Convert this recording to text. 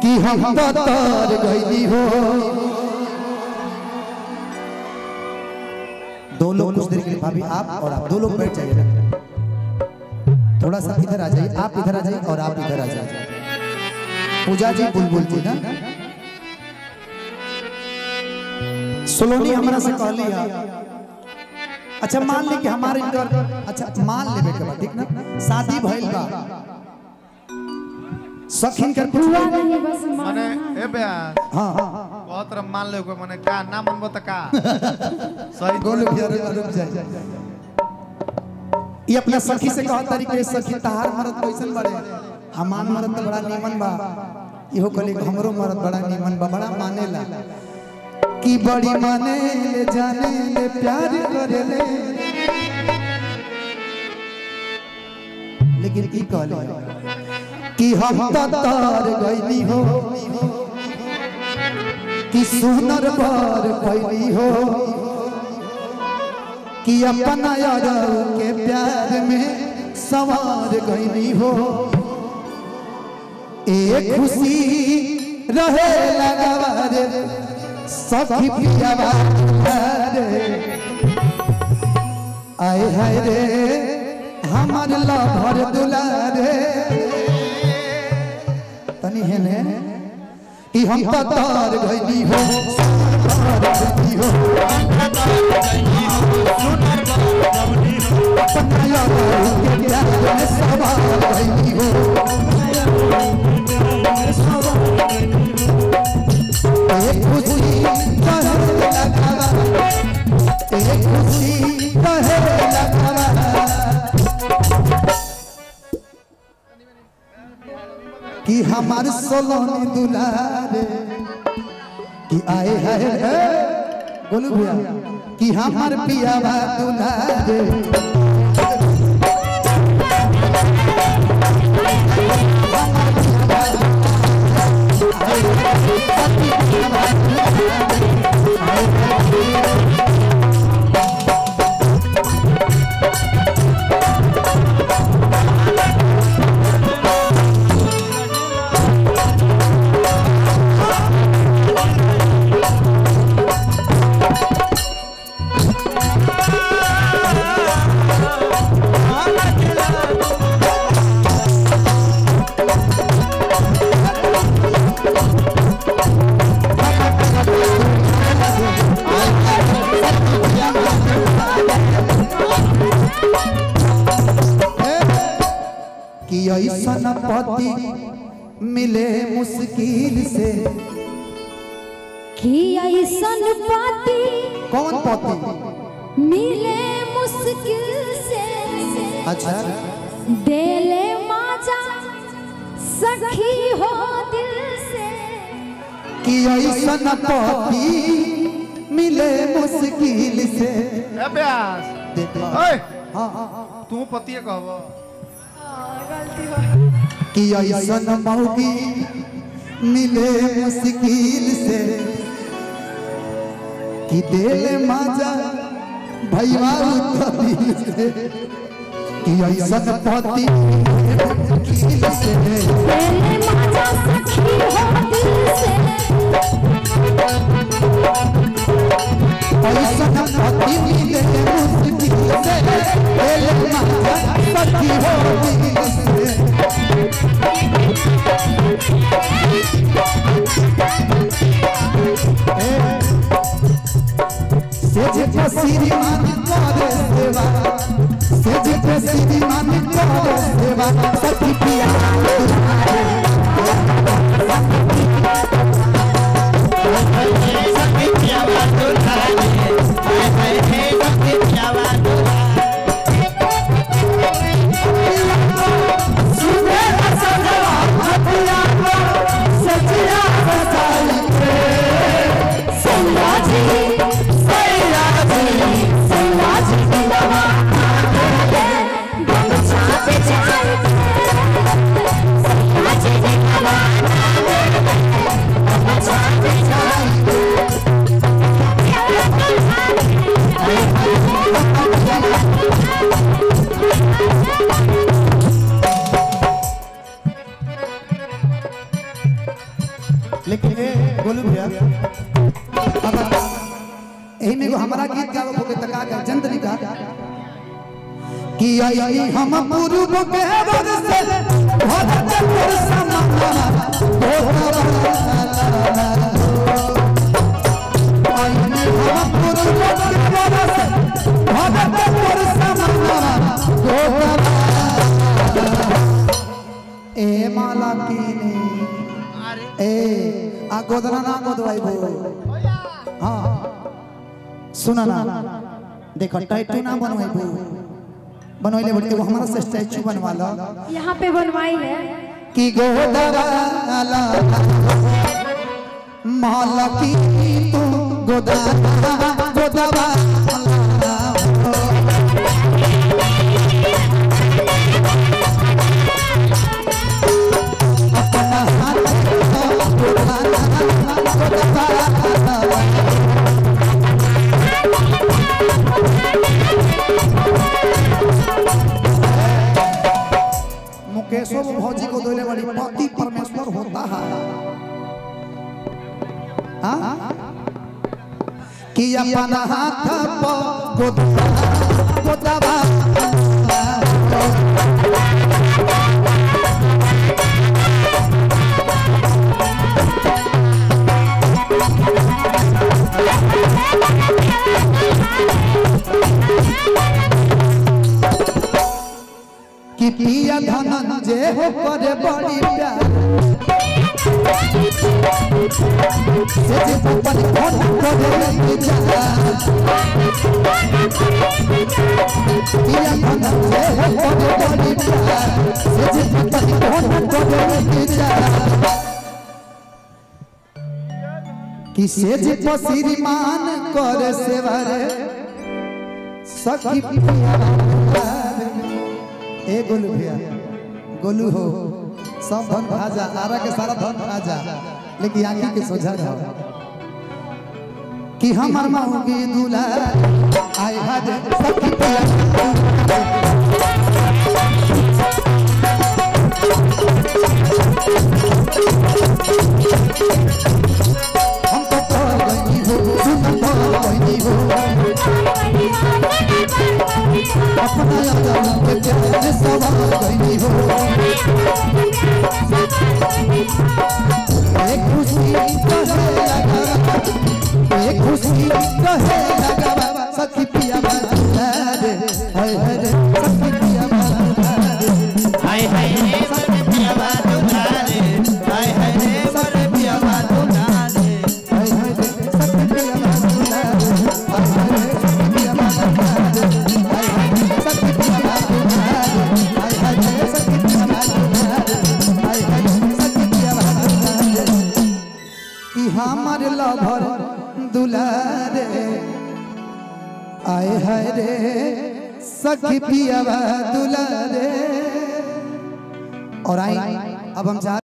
कि हम तो तर गईली हो दो लोग कुछ देर के लिए भाभी आप और आप दो लोग बैठ जाइए थोड़ा सा इधर आ जाइए आप इधर आ जाइए और आप इधर आ जाइए पूजा जी बुलबुल जी ना सोलोनी हमरा से कहली है अच्छा मान ली कि हमारे इनकर अच्छा मान लेबे के बाद ठीक ना शादी भइल बा सखिन कर हुआ नहीं बस मने माना ए ब्यास हां हां बहुत रम मान ले मने का ना मनबो त का सही गोलू भैया रुक रुक जाए ये अपना सखी से कहा तरीके सखी तहार मरद कैसन बड़े हमान मरद तो बड़ा नीमन बा इहो कहली हमरो मरद बड़ा नीमन बा बड़ा मानेला कि बड़ी माने ले जाने ले प्यार करे ले लेकिन की कहले कि हम तो तार गईली हो कि सुनर बार गईली हो कि अपना यार के प्यार में सवार गईली हो एक खुशी रहे लगवार सखी पियावा रे आए हाय रे हमार लभर दुलारे तनी है ने कि हम तो तार गईली हो तार गईली हो अपना यार के प्यार में सवार गईली हो एक खुशी कहे लगावा एक खुशी कहे लगावा कि हमार सोलोनी दुलारे कि आए है है बोलू भैया कि हमार पियावा दुलारे कि ऐसन पति मिले मुश्किल से कि ऐसन पाती कौन पति मिले मुश्किल से अच्छा देले माजा सखी हो दिल से कि ऐसन पति मिले मुश्किल से ए ब्यास देखो ओए हाँ हाँ हाँ तू पतिए कहबो कि ऐसन मौगी मिले मुश्किल से कि दिल माजा भैया दिल से कि ऐसन पति मिले मुश्किल से देले माजा सखी हो दिल से ऐसन पति मिले मुश्किल से दिल माजा सखी हो दिल से सेज पे श्रीमान करे सेवा सेज पे श्रीमान करे सेवा सखी पिया सुने सजवा हथिया को सजिया सजाई संगाजी संगाजी दिलवा गमछा पे जाए लेकिन ए गोलू भैया अगर एही में एगो हमारा गीत गावे होके त का गा जंतरी का कि आई हम पूर्व के वर से भरत पर समाना आई हम पूर्व के वर से भरत पर समाना ए माला कीने अरे ए आ गोदना ना गोदवाई बो हाँ सुना ना देखो टैटू ना बनवाई बो बनवाइले बोले एगो हमारा से स्टैचू बनवा लो यहाँ पे बनवाई है कि गोदवाला माला की तू गोदवा गोदवा अपना हाथ मुकेशो भौजी को दोले बड़ी पति परमेश्वर होता है हाँ? कि अपना हाथ पर गोदवा गोदवा कि पिया धनंजय हो करे बड़ी प्यार से जे पपन फोन करे जा पिया धनंजय हो करे बड़ी प्यार से जे पपन फोन करे जा कि से जे पसिरमान करे सेवर सखी पिया ए गोलू भैया गोलू हो सब धन खा जा आरा के सारा धन खा जा लेकिन आंखी के सोझा रहो कि हमर माऊ की दूल्हा आय हज सखी पिया हम तो कर गई हो सुन तो गई हो अपना याद के प्यार में सवार गई हो एक खुशी कहे लगा एक खुशी कहे लगा सखी पिया बाजा रे हाय हाय रे सखी पिया बाजा रे हाय हाय रे बड़े पिया बाजू रे हाय हाय रे बड़े पिया बाजू रे हाय हाय रे सखी पिया बाजा रे हाय हाय रे सखी पिया बाजा रे हाय हाय रे सखी पिया बाजा रे हाय हाय रे सखी पिया बाजा रे हाय हाय रे सखी पिया बाजा रे कि हमार लभर दुलारे आए हाय रे सखी पिया दुलारे और आई अब हम जा